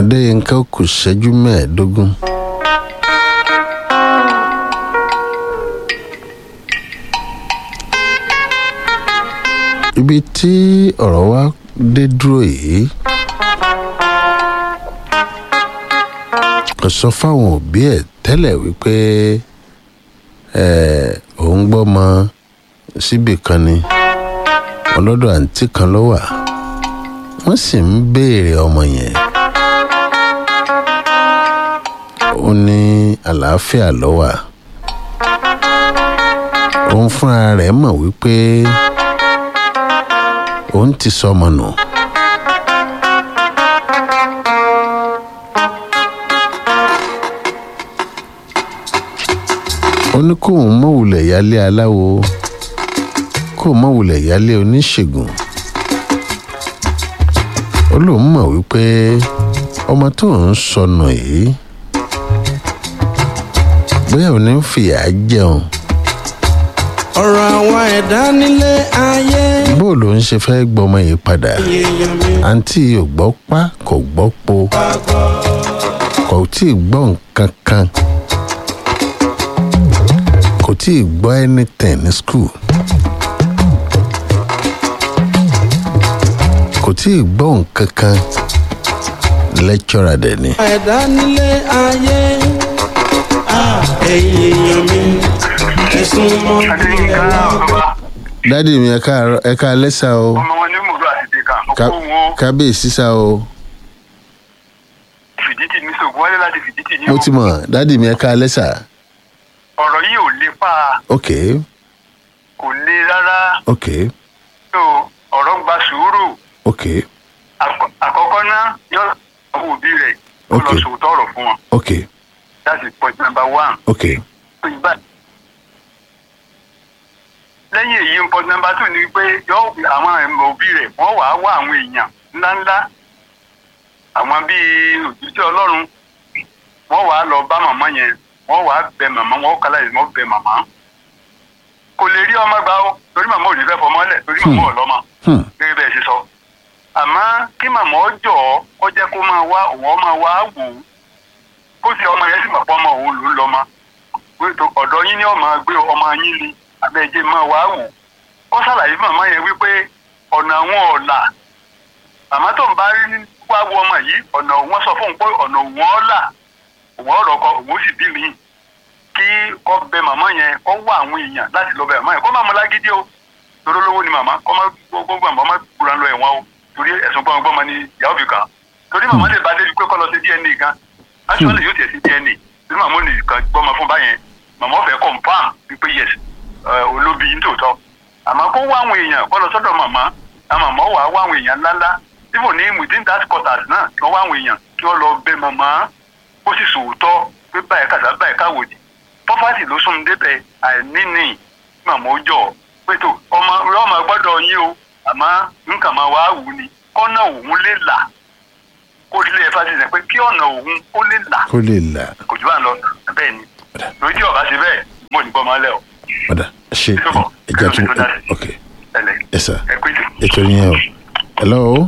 adéyínká kù ṣẹ́jú mẹ́ẹ̀ẹ́dógún. ibi tí ọ̀rọ̀ wa dé dúró yìí kò sọ fáwọn òbí ẹ̀ tẹ́lẹ̀ wípé ẹ̀ òun gbọ́mọ síbì kan ni ọlọ́dọ̀ àǹtí kan ló wà wọ́n sì ń béèrè ọmọ yẹn ó ní àlàáfíà ló wà òun fúnra rẹ̀ mọ̀ wípé òun ti sọmọ nù. ó ní kóun mọ̀wulẹ̀ yálé aláwo kóun mọ̀wulẹ̀ yálé oníṣègùn ó lóun mọ̀ wípé ọmọ tó ń sọnù yìí bóyá òun ní ń fìyà jẹun ọ̀rọ̀ àwọn ẹ̀dá nílé ayé. bó ló ń ṣe fẹ́ gbọmọ yìí padà èèyàn mi àǹtí ò gbọ́ pa kò gbọ́ po kò tí ì gbọ́ nǹkan kan kò tí ì gbọ́ anything ní school kò tí ì gbọ́ nǹkan kan lecturer dẹ̀ ni. ẹ̀dá nílé ayé. Ah, ẹ̀yin èèyàn mi ẹ̀sùn mọ́ adéyínká ọba dádì mi ẹ káàárọ̀- ẹ ká lẹ́sà o ọmọ wọn ní mòdó àti dèkà Ká- ọkọ wọn kábíyèsí sá o fìdítì ní sògùn wálé láti fìdítì ní mo o ti mọ̀ dádì mi ẹ ká lẹ́sà ọ̀rọ̀ yìí ò lè pa ok kò le rárá ok tó ọ̀rọ̀ gba sùúrù ok Àkọ́- àkọ́kọ́ náà yọ àwọn òbí rẹ̀ kó lọ Okay. sòótọ́ ọ̀rọ̀ fún wọn ok that's point number one. ok tó yí báyìí. lẹ́yìn èyí point number two ni pé yọ àwọn òbí rẹ̀ wọ́n wàá wá àwọn èèyàn ńláńlá àwọn bíi òjútì ọlọ́run wọ́n wàá lọ bá màmá yẹn wọ́n wàá bẹ màmá wọ́n kálá yìí wọ́n bẹ màmá. kò lè rí ọmọ gbà ó torí màmá ò ní fẹ́ fọmọ lẹ̀ torí màmá ò lọ́mọ hmm. gẹ́gẹ́ bẹ́ẹ̀ ṣe sọ. àmọ́ kí màmá ọ jọ̀ ọ́ kó jẹ́ kó máa wá òun ọ máa wá wò ó kó sì ọmọ yẹn sì mọ̀ pé ọmọ òun ló ń lọ́mọ pé tó- ọ̀dọ̀ yín ni ọmọ gbé ọmọ yín ni abẹ́jẹ́ máa wá wò ó ṣàlàyé fún màmá yẹn wípé ọ̀nà àwọn ọ̀la màmá tó ń bá rí wá wo ọmọ yìí ọ̀nà òun sọ fún un pé ọ̀nà òun ọ̀la òun ọ̀rọ̀ kọ òun sì bí mi kí kọ́ bẹ màmá yẹn kọ́ wá àwọn èèyàn láti lọ bẹ màmá yẹn kọ́ máa mú lágídí o torí olówó ni màmá kọ́ máa gbogbo àmọ́ máa gbúra lọ ẹ̀wọ̀n o torí ẹ̀sùn gbọ́n gbọ́n ni ìyàwó fi kàn án torí màmá lè bá débi pé kọ́ lọ sí dna gan actually yóò tiẹ̀ sí dna torí màmá ò ní kan gbọ́mọ fún báyẹn màmá ọ̀fẹ́ confam wípé yes ẹ, olóbi yín tòótọ́ àmọ́ kó wá àwọn èèyàn kọ́ lọ sọ́dọ̀ màmá àwọn màmá wà á wá àwọn èèyàn ńláńlá even ní within that quarters náà kí wọ́n wá àwọn èèyàn kí wọ́n lọ bẹ màmá ó sì sòótọ́ pé báyìí kàtà báyìí káwòdì pọ́fàtì ló sún débẹ̀ àìní ní màmá ó jọ pé tó ọmọ ọmọ gbọ́dọ̀ yín o àmọ́ nǹkan máa wá wù ni kọ́nà òun lè là kó lè fàtì sẹ́ pé kí ọ̀nà òun ó lè là kó lè là kò jù bá ń lọ bẹ́ẹ̀ ni lórí tí ọ̀gá ṣe bẹ́ẹ̀ mo ní bọ́ máa lẹ̀ ọ́ padà ṣe Ìṣòro. ẹja tún Ìṣòro tó dá sí. ok ẹ̀lẹ́ ẹ sà ẹ pé tó. ètò yẹn o hello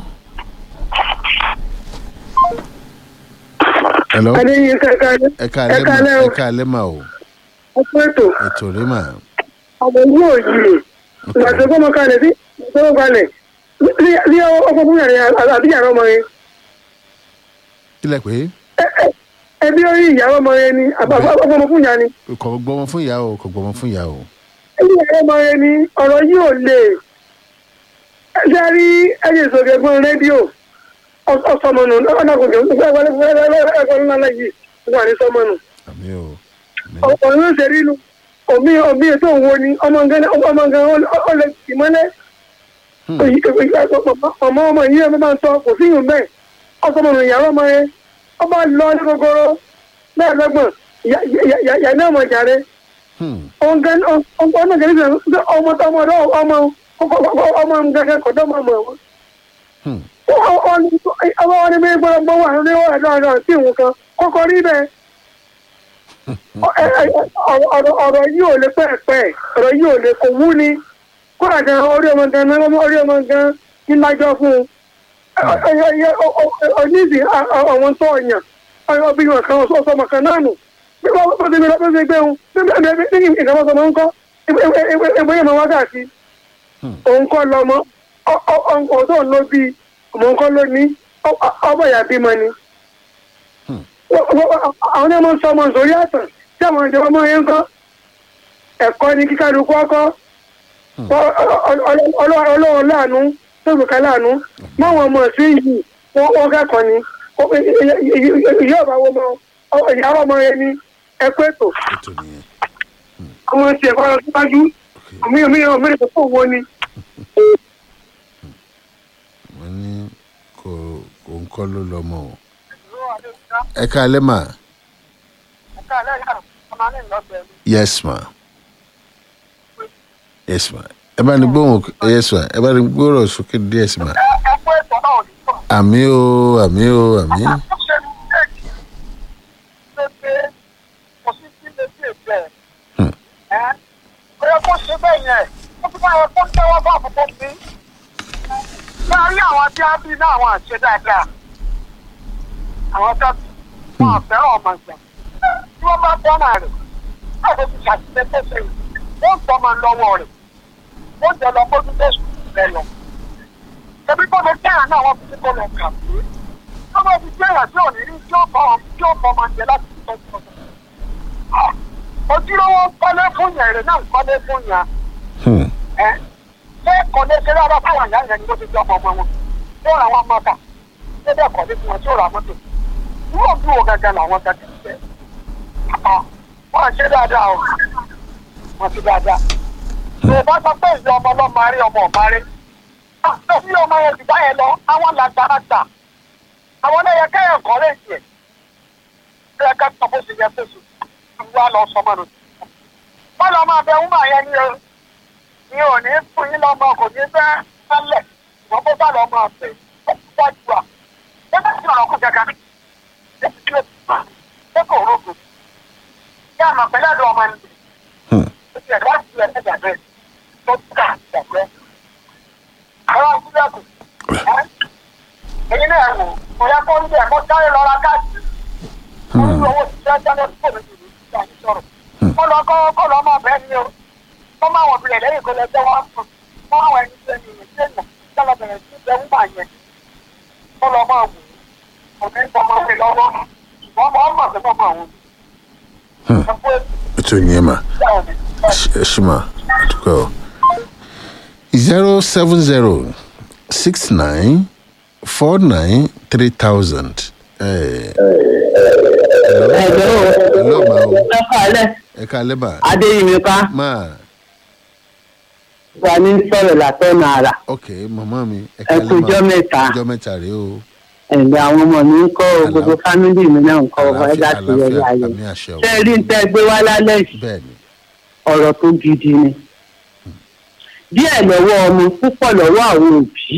hello adéyìn kankan ẹ ká alẹ́ mà ẹ̀kalẹ́ o ẹ ká alẹ́ mà o ọkọ ètò ètò rí mà àwọn ìlú òyìnbó ìgbà tó gbọ́mọ kalẹ̀ sí ìgbọ́mọ kalẹ̀ ní ọkọ̀ fún yàrá àbí yàrá ọmọ yẹn kílẹ̀ pé ẹbí orí ìyàwó ọmọ yẹn ni àbọ̀mọ fún yàrá ni kò gbọmọ fún ìyá o kò gbọmọ fún ìyá o ẹbí yàrá ọmọ yẹn ni ọ̀rọ̀ yìí ò lè ṣe rí ẹ̀yẹ ìsòkè fún rédíò ọ̀sọ̀mọ̀nù ọ̀nàkùnjọ ẹ̀kọ́ ńlá náà yìí wà ní sọ́mọ̀nù àmì o àmì ọ̀rọ̀ ló ṣe rí nu omi omi ètò òwò ni ọmọ nǹkan ọmọ nǹkan ó lè tì mọ́lẹ̀ Hmm. ọmọ ọmọ yìí ọmọ máa ń sọ kò sí ìhùn bẹ́ẹ̀ ọsọmọ ọmọ ìyàwó ọmọ yẹn ọba lọ ní gogoro bẹ́ẹ̀ lọ́gbọ̀n yà ní ọmọ jàre Hmm. ọmọ ọmọ kìíní sọ ọmọ ọmọ ọmọ ọmọ ọmọ nǹkan kọ̀dọ̀ ọmọ ọmọ Hmm. ọmọ wọn ni bí gbọ́dọ̀ gbọ́ wà ní ọ̀rọ̀ ẹ̀dọ́ ọ̀dọ́ sí ìwọ̀n kan kọ́kọ́ rí bẹ́ẹ̀ ọ̀rọ̀ yìí ò lè pẹ́ẹ́pẹ́ ọ̀rọ̀ yìí ò lè kò wú ni kódà gan orí ọmọ gan náà orí ọmọ gan ní lájọ́ fún un onídìí àwọn tó ọ̀yàn ọbìnrin kan ọ̀sọ́mọ kan náà nù bí wọ́n bá ti gbé lọ́pọ̀ sí gbé wọn bí nǹkan bá sọmọ ń kọ́ ẹgbẹ́ yẹn máa wá káàkiri òun kọ́ lọ́mọ ọ̀tọ̀ ló bí ọmọ nǹkan ló ní ọmọ ìyá bímọ ni àwọn náà máa ń sọ ọmọ sórí àtàn tí àwọn ìjọba máa ń kọ́ ẹ̀kọ́ ní kíkálukú ọkọ́ ọlọ́run láàánú tóbi láàánú máwọn ọmọ sí yìí wọ́n kẹ́kọ̀ọ́ ni ìyá ọba wo mọ ìyá ọmọ yẹn ní ẹgbẹ́ ètò ètò nìyẹn ọmọ ti ẹ̀kọ́ lọ síwájú omi omi omi rẹ̀ tó wo ni. wọ́n ní kò kò ń kọ́ ló lọ́mọ o ẹ káalẹ́ mà yes ma yes ma ẹ bá ní gbóhùn yes ma ẹ bá ní gbóhùn sókè díẹ̀ sí ma ẹgbẹ́ ètò náà ò ní sọ. àmì o àmì o àmì ó ṣe ní méjì ṣe pé kò sí sí létí ètò ẹ̀. Hmm. ẹ́ ó yẹ kó ṣe bẹ́ẹ̀ yẹn ó tún bá yẹ kó tẹ́wọ́ bá àbùkù sí. láàárín àwọn tí a bí náà àwọn àṣẹ dáadáa àwọn tó wọn àfẹ́ràn ọmọ ìgbà tí wọ́n bá dáná rẹ̀ láti fi ṣàṣìṣe tó ṣe wọ́n tọ́ máa lọ́wọ́ rẹ̀ wọ́n jẹ́ lọ bójú tó sùn rẹ̀ lọ ẹbí kọ́ ló kẹ́hìn náà wọ́n fi kó lọ kà pé wọ́n bá fi kẹ́hìn tí ò ní rí tí ó bọ́ tí ó bọ́ máa jẹ láti fi tọ́jú ọ̀dọ̀. ojúlówó kọ́lé fún yẹn èrè náà kọ́lé fún yẹn Hmm. ẹ́ ṣé kọ́lé ṣe dáadáa fáwọn ìyá yẹn ni wọ́n ti jọ ọmọ wọn tí ó ra wọn mọ́ta ṣé bẹ́ẹ̀ kọ́lé fún wọn tí ó ra mọ́tò wọ́n bí wo gẹ́gẹ́ làwọn gẹ́gẹ́ ṣe wọ́n ṣe dáadáa o wọ́n ṣe dáadáa. Yorùbá sọ pé ìyá ọmọ ọlọ́mọ arí ọmọ ọ̀ma rí bí ọmọ yẹn ti bá yẹn lọ àwọn làgbàlagbà àwọn ẹlẹ́yẹ kẹ́yìn kọ́ lè tiẹ̀ bí ẹ ká tó bó ṣe yẹ kó ṣe wá lọ sọmọ nù. wọ́n lọ máa bẹ wúmọ̀ yẹn ní o ní ò ní fún yín lọ́mọ kò ní fẹ́ sálẹ̀ wọ́n bó bá lọ́ máa fẹ́ ó ti wá jù à. ẹ bá ti ọ̀rọ̀ kú jẹ́ka ẹ ti tí ó ti pa ẹ kò rógò. kí àmọ̀ pẹ̀lú àdó ọmọ ni Hmm. ó ti ẹ̀dá ti ẹ̀ ẹ̀dá bẹ́ẹ̀ tó ti kà ìgbàgbẹ́ àwọn sílẹ̀kù èyí náà wò kò yẹ kó ń bẹ̀ kó sáré lọ ra káàkiri wọ́n ní owó ti jẹ́ jẹ́ lọ́sí òun ìlú ìgbà ní sọ̀rọ̀ kó lọ kó kó lọ mọ̀ bẹ́ẹ̀ ni o kó má wọ̀ bilẹ̀ lẹ́yìn kó lọ jẹ́ wọ́n sùn kó àwọn ẹni tó ní ìwé tó yàn kó lọ bẹ̀rẹ̀ sí ìjẹ́ wúmà yẹn kó lọ mọ̀ wò kò ní kó mọ̀ pé lọ́wọ́ ṣùgbọ́n mọ̀ ọ́n mọ̀ pé mọ̀ àwọn Hmm. ẹ̀kọ́ ètò nìyẹn mà ẹ ṣì mà àdúgbò zero seven zero six nine four nine three thousand. ẹ̀jẹ̀ hello o ma o lọ́kọ̀ alẹ́ ẹ káalẹ́ mà adéyìnká máa wà ní sọ̀rọ̀ látọ̀nà àrà ok màmá mi ẹ ẹ káalẹ́ kú ijọ́ mẹ́ta ọjọ́ mẹ́ta rèé o ẹ̀ǹdẹ̀ àwọn ọmọ mi ń kọ́ o, gbogbo Àlàáfíà. fámìlì mi náà ń kọ́ ọ ẹ láti yẹ àlàáfíà láàyè àmì àṣẹ o ṣé ẹ rí ń tẹ́ gbé wá lálẹ́ yìí bẹ́ẹ̀ ni ọ̀rọ̀ tó gidi ni díẹ̀ lọ́wọ́ ọmọ púpọ̀ lọ́wọ́ àwọn òbí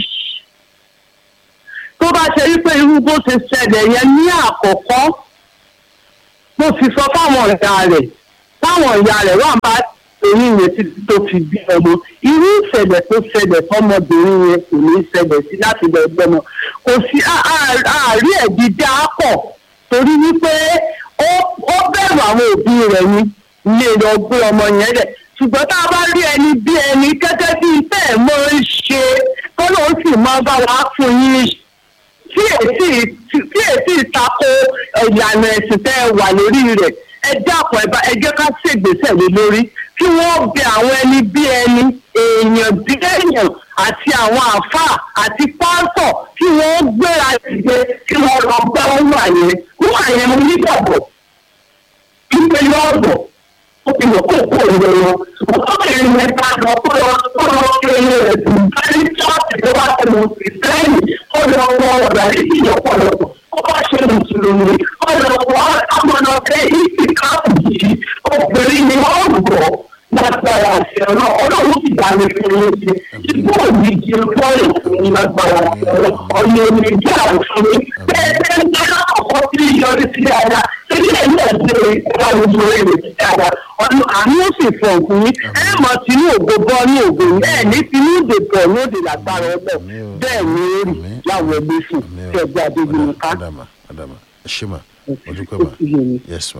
tó bá ṣe wípé irú bó ṣe ṣẹlẹ̀ yẹn ní àkọ́kọ́ mo sì sọ fáwọn ìyá rẹ̀ táwọn ìyá rẹ̀ wà bá èyí yẹn títí tó fi bí ọmọ irú ìṣẹ̀lẹ̀ tó ṣẹlẹ̀ fọmọbìnrin yẹn kò ní ṣẹlẹ̀ sí láti lọ gbọ́mọ kò sí á- á- àárí ẹ̀dí dá pọ̀ torí wípé ó ó bẹ̀rù àwọn òbí rẹ̀ ni lè lọ gbé ọmọ yẹn rẹ̀ ṣùgbọ́n tá a bá rí ẹni bí ẹni gẹ́gẹ́ bí iṣẹ́ ẹ̀ mọ́ ń ṣe kọ́ ló sì máa bá wa fún yín tí èsì tí èsì ìtako ìlànà ẹ̀sìn tẹ́ ẹ wà lórí rẹ̀ ẹ dákun ẹ bá ẹ jẹ́ ká ṣègbésẹ̀ lé lórí kí wọ́n bẹ àwọn ẹni bí ẹni èèyàn bí èèyàn àti àwọn àáfàá àti pásọ̀ kí wọ́n gbéra dìde kí wọ́n lọ gbá wọn wà yẹn wọ́n wà yẹn mo nígbàgbọ́ ìgbé lọ́ọ̀dọ̀ ó ti mọ̀ kó kó ìwé wọn. ọkùnrin yẹn ká lọ kó lọ kó lọ kí ẹni rẹ̀ dùn báyìí ṣọ́ọ̀tì tó bá tẹ̀lé òsì sẹ́yìn ó lọ wọ ọ̀rọ̀ àyíkí ọ̀pọ̀lọpọ̀ ó bá ṣe mùsùlùmí ó lọ wọ amọ̀nà ọ̀fẹ́ ìsì káàpù yìí obìnrin ni wọ́n rọ̀ lágbára àṣẹ ọ̀nà ọlọ́run ti dá mi fún mi ṣe ìgbó òní di bọ́ọ̀lù fún mi lágbára àṣẹ ọ̀nà ọ̀nà òní jẹ́ àwòfún mi bẹ́ẹ̀ bẹ́ẹ̀ ní alákọ̀ọ́kọ́ tí yọ yọrí sí dáadáa torí ẹ̀ náà ṣe ìta gbogbo èrè sí dáadáa ọ̀nà àánú ó sì fọ̀ fún yín ẹ mọ̀ sínú ògo bọ́ ní ògo yín ẹ̀ ní sínú òde bọ̀ ní òde lágbára ọgbẹ́ bẹ́ẹ̀ ni ó rí láwọn ẹgbẹ́ sùn tí ẹgbẹ́ adébíyẹn ká adama adama ẹ ṣe ma mo dúpẹ́ ma yes ma.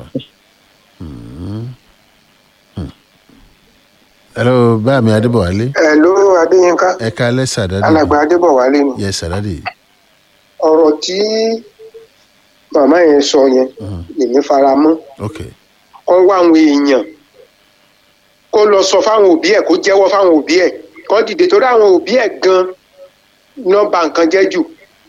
Hmm. Hmm. hello báàmì adébọ̀wálé ẹ ló adéyínká ẹ ká lẹ́sà dáadé alàgbà adébọ̀wálé ni yes sàdádì ọ̀rọ̀ tí màmá yẹn sọ yẹn lèmi fara mọ́ ok kọ́ wá àwọn èèyàn kó lọ sọ fáwọn òbí ẹ̀ kó jẹ́wọ́ fáwọn òbí ẹ̀ kó dìde torí àwọn òbí ẹ̀ gan nọ́mbà nǹkan jẹ́ jù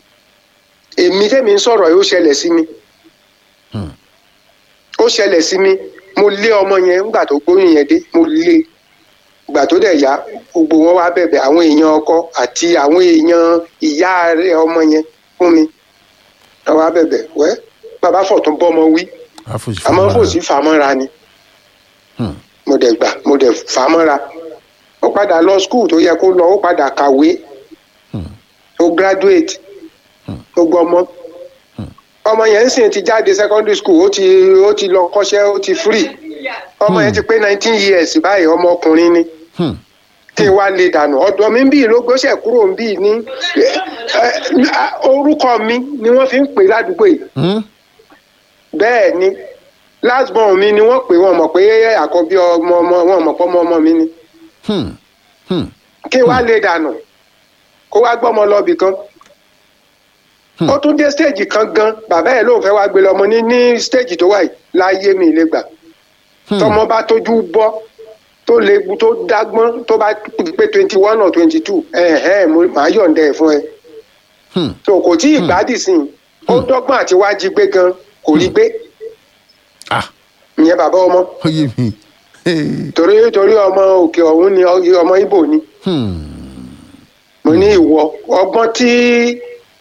èmi tẹ́mi ń sọ̀rọ̀ yìí ó ṣẹlẹ̀ sí mi Hmm. ó ṣẹlẹ̀ sí mi mo lé ọmọ yẹn nígbà tó gbóyún yẹn dé mo lé ìgbà tó dẹ̀ yá gbogbo wọn wá bẹ̀bẹ̀ àwọn èèyàn ọkọ àti àwọn èèyàn ìyá rẹ̀ ọmọ yẹn fún mi wọn wá bẹ̀bẹ̀ wẹ́ bàbá fọ̀tún bọ́mọ wí àfòsí àmọ́ kò sí fàmọ́ra ni Hmm. mo dẹ̀ gbà mo dẹ̀ fàmọ́ra ó padà lọ skul tó yẹ kó lọ ó padà kàwé Hmm. ó graduate ó gbọ́mọ ọmọ yẹn ń sìn ti jáde secondary school ó ti ó ti lọ kọ́ṣẹ́ ó ti free ọmọ yẹn ti pé nineteen years báyìí ọmọ ọkùnrin ni Hmm. kí n wá lè dànù ọ̀dọ̀ mi ń bí ló gbéṣẹ́ kúrò ń bí ní ẹ, ẹ, orúkọ mi ni wọ́n fi ń pè ládùúgbò yìí Hmm. bẹ́ẹ̀ ni last born mi ni wọ́n pè wọ́n mọ̀ pé àkọ́bí ọmọ ọmọ wọn mọ̀ pé ọmọ ọmọ mi ni Hmm. Hmm. kí wá lè dànù kó wá gbọ́mọ lọ́bì kan Hmm. ó tún dé stage kan gan bàbá ẹ̀ lóun fẹ́ wá gbé lọ́mọ ní ní stage tó wà yìí láyé mi lè gbà Hmm. tọmọ bá tójú bọ́ tó léwu tó dágbọ́n tó bá pé twenty one or twenty two ẹ̀hẹ́n mo máa yọ̀ǹda ẹ̀ fún ẹ Hmm. so kò tí ì gbádìí sí i ó dọ́gbọ́n àti wá jí gbé gan kò rí gbé ah ìyẹn bàbá ọmọ ó yé mi Hey. torí torí ọmọ òkè ọ̀hún ni ọmọ ibo ni Hmm. mo ní ìwọ ọgbọ́n tí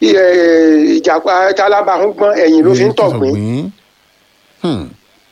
eh, ìjàpá tálábà ń gbọ́n ẹ̀yìn ló fi ń tọ̀gbìn Hmm.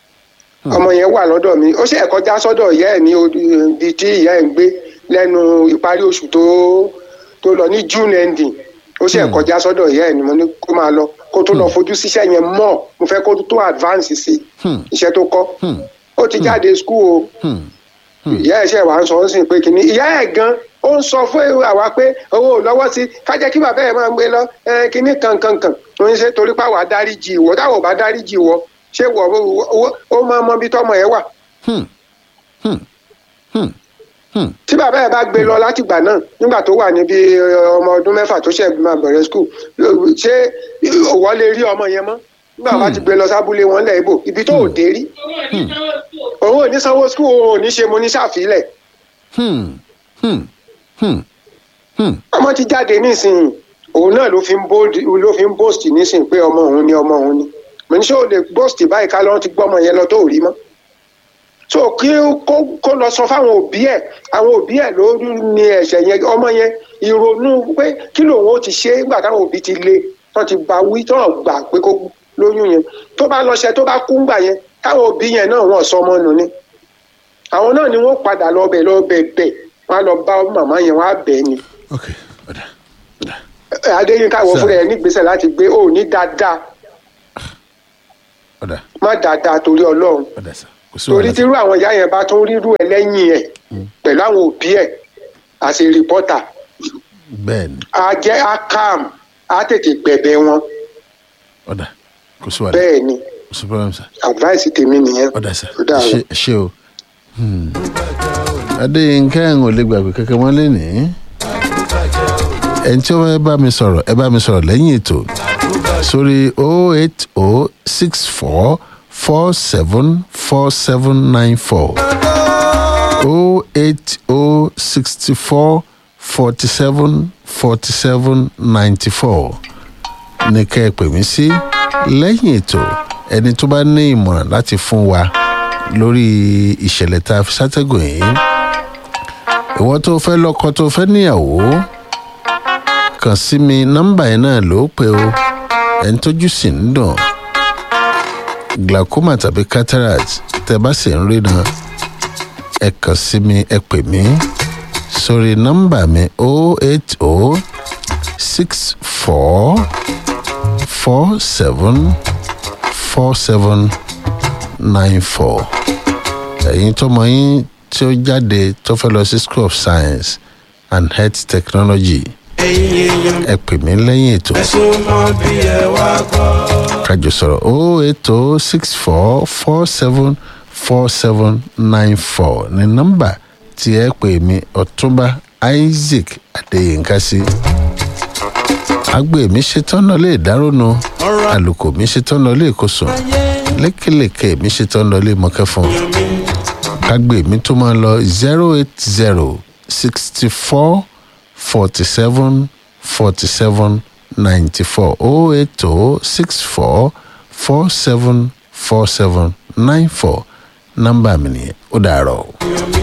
ọmọ yẹn wà lọ́dọ̀ mi ó sì ẹ̀ kọjá sọ́dọ̀ ìyá ẹ̀ ní odi ibi tí ìyá ẹ̀ ń gbé lẹ́nu ìparí oṣù tó tó lọ ní june ending ó sì ẹ̀ Hmm. kọjá sọ́dọ̀ ìyá ẹ̀ ni mo ní kó máa lọ kó tó lọ fojú síṣẹ́ yẹn mọ́ mo fẹ́ kó tó advance sí Hmm. iṣẹ́ tó kọ́ Hmm. ó ti jáde school o Hmm. ìyá ẹ̀ ṣe wà ń sọ ó sì pé kínní ìyá ẹ̀ gan ó ń sọ fún àwa pé owó ò lọ́wọ́ sí ká jẹ́ kí bàbá ẹ̀ máa gbé lọ ẹ, kínní kankankan ó ń ṣe torí pàwọ́ dáríjì ìwọ táwọn ò bá dáríjì ìwọ ṣé wọ ó- ó máa mọ ibi tọmọ ẹ wà Hmm. Hmm. Hmm. Hmm. tí bàbá ẹ̀ bá gbé lọ látìgbà náà nígbà tó wà níbi ẹ, ọmọ ọdún mẹ́fà tó ṣẹ̀ máa bẹ̀rẹ̀ skul ṣé òwò lè rí ọmọ yẹn mọ́ nígbà wàá ti gbé lọ sábúlé wọn lẹ̀ ibò ibi tó ò dé rí òun ò ní sanwó skul òun ò ní ṣe mo ní ṣàfilẹ̀ Hmm. Hmm. Hmm. Hmm. ọmọ ti jáde nísìnyí òun náà ló fi ń bold ló fi ń boast nísìnyí pé ọmọ òun ni ọmọ òun ni mo ní ṣé o lè boast báyìí ká lọ́n ti gbọ́ ọmọ yẹn lọ tó ò rí mọ́ so kí ó- kó kó lọ sọ fáwọn òbí ẹ̀ àwọn òbí ẹ̀ ló ní ẹ̀ṣẹ̀ yẹn ọmọ yẹn ìrònú pé kí lòun ó ti ṣe nígbà táwọn òbí ti le tó ti bá wí tó gbà pé kó lóyún yẹn tó bá lọ ṣe tó bá kú ńgbà yẹn táwọn òbí yẹn náà wọ́n sọ ọmọ nù ni àwọn náà ni wọ́n padà lọ bẹ̀ lọ bẹ̀ bẹ̀ wọ́n á lọ bá màmá yẹn wọ́n á bẹ̀ ẹ́ ni ok ọ̀dà ọ̀dà adéyínká wọ Sir. fúnra ẹ nígbésẹ̀ láti gbé ó ní dáadáa ọ̀dà má dáadáa torí Ọlọ́run ọ̀dà sà kò sí torí wàhálà tírú àwọn ìyá yẹn bá tún rírú ẹ lẹ́yìn ẹ pẹ̀lú àwọn òbí ẹ àti rìpọ́tà bẹ́ẹ̀ ni á jẹ́ á calm á tètè gbẹ̀bẹ̀ wọn ọ̀dà kò sí wàhálà bẹ́ẹ̀ ni kò sí problem sà advice tèmi nìyẹn ọ̀dà sà Ó dàárọ̀. ṣe ṣe o Hmm. adéyínká ẹ̀ ń ò lè gbàgbé kankan mọ́ lẹ́nìí ẹni tí ó fẹ́ bá mi sọ̀rọ̀ ẹ bá mi sọ̀rọ̀ lẹ́yìn ètò sórí o eight o six four four seven four seven nine four o eight o sixty four forty seven forty seven ninety four ní kẹ́ ẹ pè mí sí lẹ́yìn ètò ẹni tó bá ní ìmọ̀ràn láti fún wa lórí ìṣẹ̀lẹ̀ tá a fi ṣàtẹ̀gùn yìí ìwọ́n tó fẹ́ lọ́kọ tó fẹ́ níyàwó kàn sí mi nọ́mbà yẹn náà ló pé o ẹni tójú sì ń dùn glaucoma tàbí cataract tẹ bá sì ń rí náà ẹ kàn sí mi ẹ pè mí sórí nọ́mbà mi o eight o six four four seven four seven nine four ẹ̀yin tọmọ yín tí ó jáde tó fẹ́ lọ sí school of science and health technology ẹ̀yin èèyàn ẹ pè mí lẹ́yìn ètò ẹ súnmọ́ bí ẹ wá gbọ́. kájọ sọ̀rọ̀ o eight o six four four seven four seven nine four ní nọ́mbà tí ẹ pè mí ọ̀túnba isaac adéyínká sí. agbe mi ṣetán náà lè dárónú ọ̀rọ̀ àlùkò mi ṣetán náà lè kó sùn ayé lékelèké mi ṣetán náà lè mọ́kẹ́ fún un èèyàn mi. kágbé mi tó máa lọ zero eight zero sixty four forty seven forty seven ninety four oh eight oh six four four seven four seven nine four nọ́mbà mi nìyẹn ó dàárọ̀.